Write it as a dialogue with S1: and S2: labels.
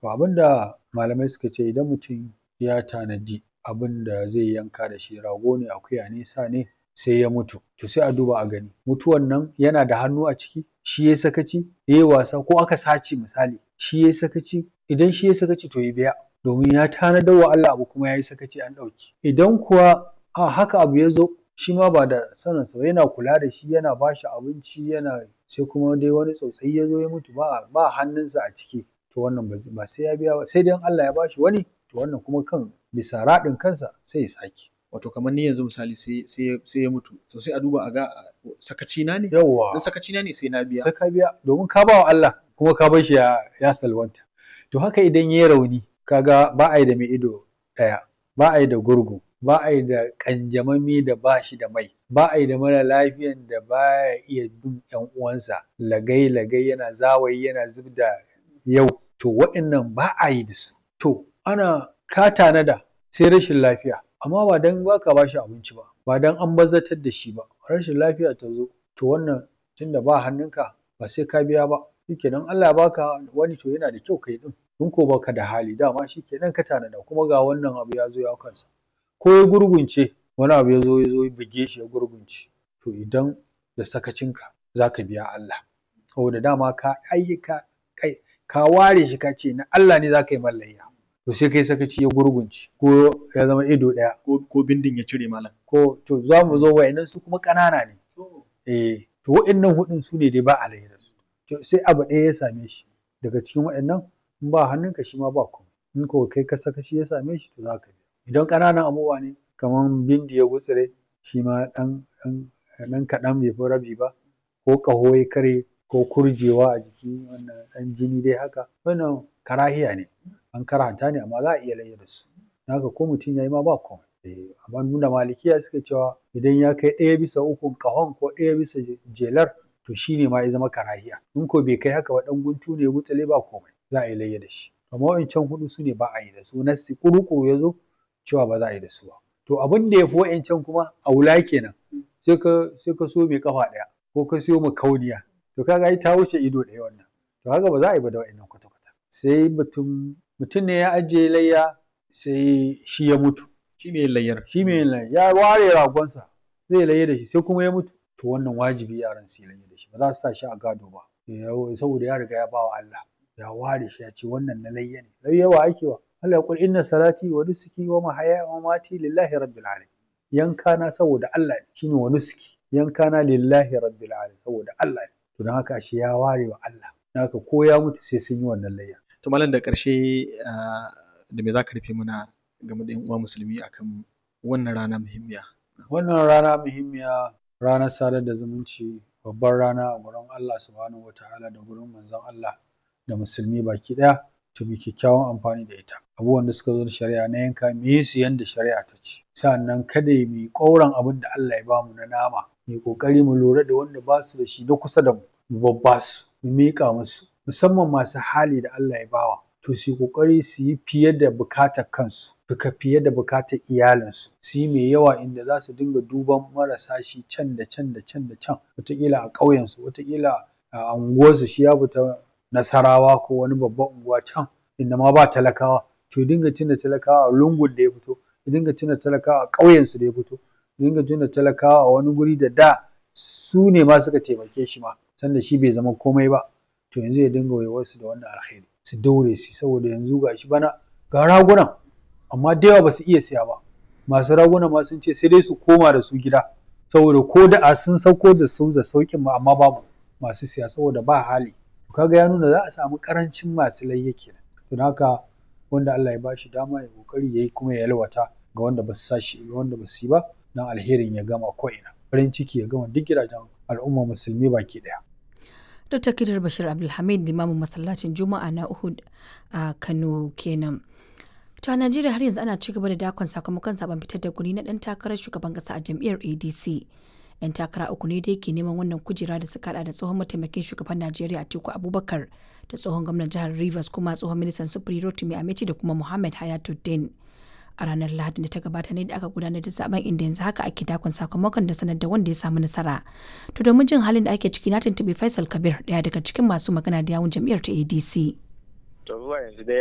S1: to abin da malamai suka ce idan mutum ya tanadi abin da zai yanka da shi rago ne akuya ne sa ne sai ya mutu to sai a duba a gani mutuwan nan yana da hannu a ciki shi yayi sakaci yayi wasa ko aka sace misali shi yayi sakaci idan shi yayi sakaci to ya biya domin ya tanadar wa Allah abu kuma yayi sakaci an ɗauke idan kuwa a haka abu ya zo shi ma ba da saninsa ba yana kula da shi yana ba shi abinci yana sai kuma dai wani tsautsayi ya zo ya mutu ba ba hannunsa a ciki to wannan ba sai ya biya ba sai dai in Allah ya ba shi wani to wannan kuma kan bisa raɗin kansa sai ya sake
S2: wato kamar ni yanzu misali sai sai sai ya mutu to sai a duba a ga sakaci na ne
S1: yawwa
S2: in sakaci na ne sai na biya
S1: sai ka biya domin ka ba wa Allah kuma ka bar shi ya ya salwanta to haka idan yayi rauni kaga ba a yi da mai ido ɗaya ba a yi da gurgu ba a yi da ƙanjamami da ba shi da mai ba a yi da mara lafiyan da ba ya iya bin ƴan uwansa lagai lagai yana zawayi yana zub da yau to waɗannan ba a yi da su to ana ka tanada sai rashin lafiya amma ba dan ba ka ba shi abinci ba ba dan an bazatar da shi ba rashin lafiya ta zo to wannan tunda ba hannunka ba sai ka biya ba shikenan Allah ya baka wani to yana da kyau kai ɗin in ko baka da hali dama shikenan ka tanada kuma ga wannan abu ya zo ya kansa ko ya gurgunce wani abu ya zo ya zo ya buge shi ya gurgunce to idan da sakacinka za ka biya Allah saboda dama ka ayyuka kai ka ware shi ka ce na Allah ne za ka yi mallayya to sai kai sakaci ya gurgunce ko ya zama ido ɗaya
S2: ko ko bindin ya cire malam
S1: ko to za mu zo wa'annan su kuma ƙanana ne eh to wa'annan hudun su ne dai ba a da su to sai abu ɗaya ya same shi daga cikin wa'annan in ba hannunka shi ma ba komai in ko kai ka sakaci ya same shi to za ka biya idan ƙananan abubuwa ne kamar bindi ya gutsire shi ma ɗan ɗan ɗan kaɗan bai fi rabi ba ko ƙaho ya karye ko kurjewa a jiki wannan ɗan jini dai haka wannan karahiya ne an karanta ne amma za a iya layya da su haka ko mutum ya yi ma ba komai eh amma nuna malikiya suka cewa idan ya kai ɗaya bisa ukun ƙahon ko ɗaya bisa jelar to shi ne ma ya zama karahiya in ko bai kai haka ba ɗan guntu ne ya gutsire ba komai za a yi layya da shi amma wa'incan huɗu su ne ba a yi da su nassi ƙuruƙuru ya zo cewa ba za a yi da su ba to abin da ya fi wa'incan kuma a wula kenan sai ka sai ka so mai kafa ɗaya ko ka siyo kauniya to kaga ai ta wuce ido ɗaya wannan to haka ba za a yi ba da wa'innan kwata kwata sai mutum mutum ne ya ajiye layya sai shi ya mutu
S2: shi mai layyar
S1: shi mai layya ya ware ragonsa zai layya da shi sai kuma ya mutu to wannan wajibi yaran su yi layya da shi ba za su sa shi a gado ba saboda ya riga ya ba wa Allah ya ware shi ya ce wannan na layya ne layya wa ake wa Allah ya kul inna salati wa nusuki wa mahaya wa mamati lillahi rabbil alamin yanka na saboda Allah ne shine wa nusuki yanka na lillahi rabbil alamin saboda Allah ne to dan haka shi ya ware wa Allah dan haka ko ya mutu sai sun yi wannan layya
S2: to malam da ƙarshe da me zaka rufe mana game da yan uwa musulmi akan wannan rana muhimmiya
S1: wannan rana muhimmiya ranar sadar da zumunci babbar rana a gurin Allah subhanahu wataala da gurin manzon Allah da musulmi baki ɗaya to mu kyakkyawan amfani da ita abubuwan da suka zo da shari'a na yanka mu yi su yanda shari'a ta ce sannan kada mu yi ƙauran abin da Allah ya bamu na nama mu yi ƙoƙari mu lura da wanda ba su da shi na kusa da mu mu babba su mu miƙa musu musamman masu hali da Allah ya bawa to su yi ƙoƙari su yi fiye da bukatar kansu duka fiye da bukatar iyalinsu su yi mai yawa inda za su dinga duban marasa shi can da can da can da can wataƙila a ƙauyensu wataƙila a unguwarsu shi ya fita nasarawa ko wani babban unguwa can inda ma ba talakawa to ya dinga tuna talakawa a lungun da ya fito ya dinga tuna talakawa a ƙauyensu da ya fito ya dinga tuna talakawa a wani guri da da su ne ma suka taimake shi ma sanda shi bai zama komai ba to yanzu ya dinga waiwarsu da wannan alheri su daure su saboda yanzu ga shi bana ga ragunan amma da yawa ba su iya siya ba masu raguna ma sun ce sai dai su koma da su gida saboda ko da a sun sauko da su da sauƙin ma amma babu masu siya saboda ba hali kaga ya nuna za a samu karancin masu layya kenan don haka wanda Allah ya bashi dama ya kokari yayi kuma ya yalwata ga wanda ba su sashi ga wanda ba su yi ba dan alherin ya gama ko ina farin ciki ya gama duk gidajen al'umma musulmi baki daya
S3: Dr. Kidar Bashir Abdulhamid limamin masallacin Juma'a na Uhud a Kano kenan. To a Najeriya har yanzu ana ci gaba da dakon sakamakon zaben fitar da guri na dan takarar shugaban kasa a jam'iyyar ADC. 'yan takara uku ne da yake neman wannan kujera da suka hada da tsohon mataimakin shugaban najeriya atiku abubakar da tsohon gwamnan jihar rivers kuma tsohon ministan sufuri rotimi amici da kuma muhammad hayatuddin a ranar lahadi da ta gabata ne da aka gudanar da zaben inda yanzu haka ake dakon sakamakon da sanar da wanda ya samu nasara to domin jin halin da ake ciki na tuntuɓi faisal kabir daya daga cikin masu magana da yawun jam'iyyar ta adc
S4: to zuwa yanzu dai